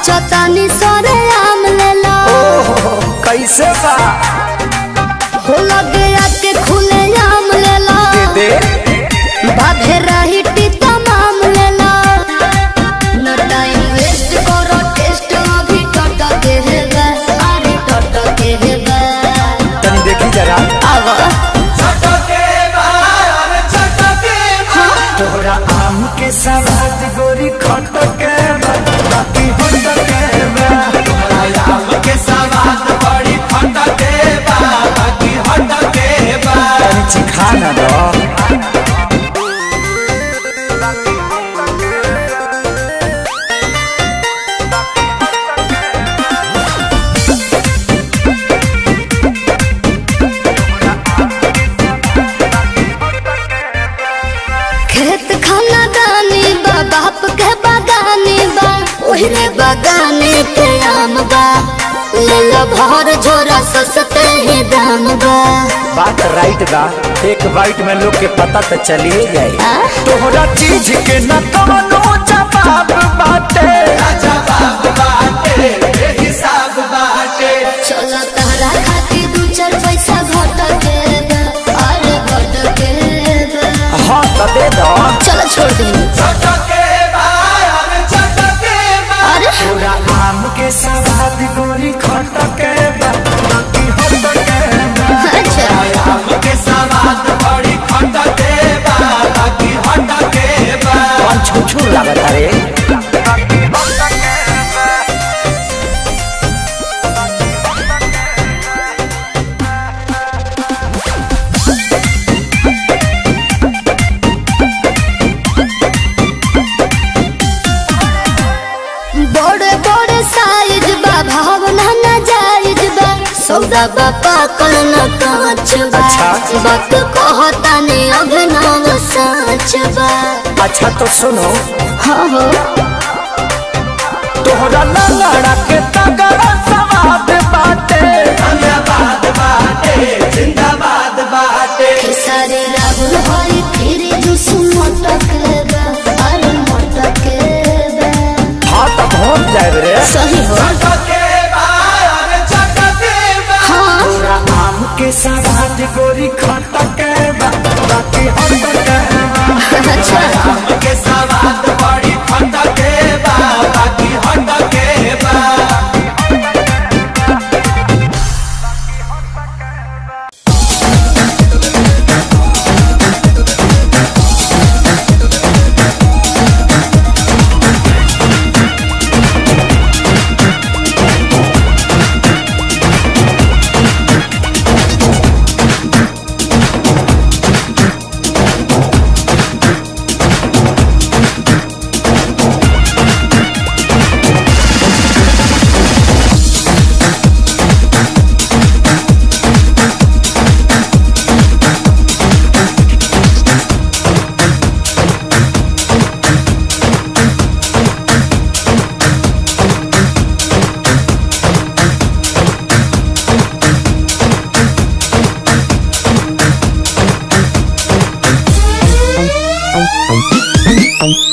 नाचो तानी सरे आम लेला ओहो कैसे बा हो लगे आके खुले आम लेला दे बाधे रही टीता माम लेला न टाइम वेस्ट करो टेस्ट अभी टट के हेबे अरे टट के हेबे तनी देखी जरा आवा तोहरा आम के सवाद गोरी खट के बा, बाकी होट के बा। तनी चिखा ना दो खेत खाना दानी बा बाप के बागानी बा ओहरे बागाने के आम बा ले लो भर झोरा सस्ते ही दाम बा बात राइट बा एक बाइट में लोग के पता तो चलिए जाए आ? तोहरा चीज के न कवनो जवाब बाटे चलो तहरा खातिर दू चार पैसा घट के बा, अरे घट के बा। हाँ तो दे दो चलो छोड़ दे अरे तोरा आम के सवाद गोरी खट के बा, बाकी होट के बा। अच्छा कौन छुछुर लागत रे बड़े बड़े साइज बा भावना न जायज बा सौदा बा पाकल न कांच बा अच्छा। वक्त कहता ने अभिनव साच बा अच्छा तो सुनो हाँ हो तोहरा लंगड़ा के तगड़ा सवाद बाटे खेसारी राहुल हरी फिर जुस मटक बा अरे मटक बा हाँ तो पहुँच जाए रे सही हो हाँ तोरा आम के सवाद गोरी खट के बा, बाकी होट के बा। अच्छा Thank you.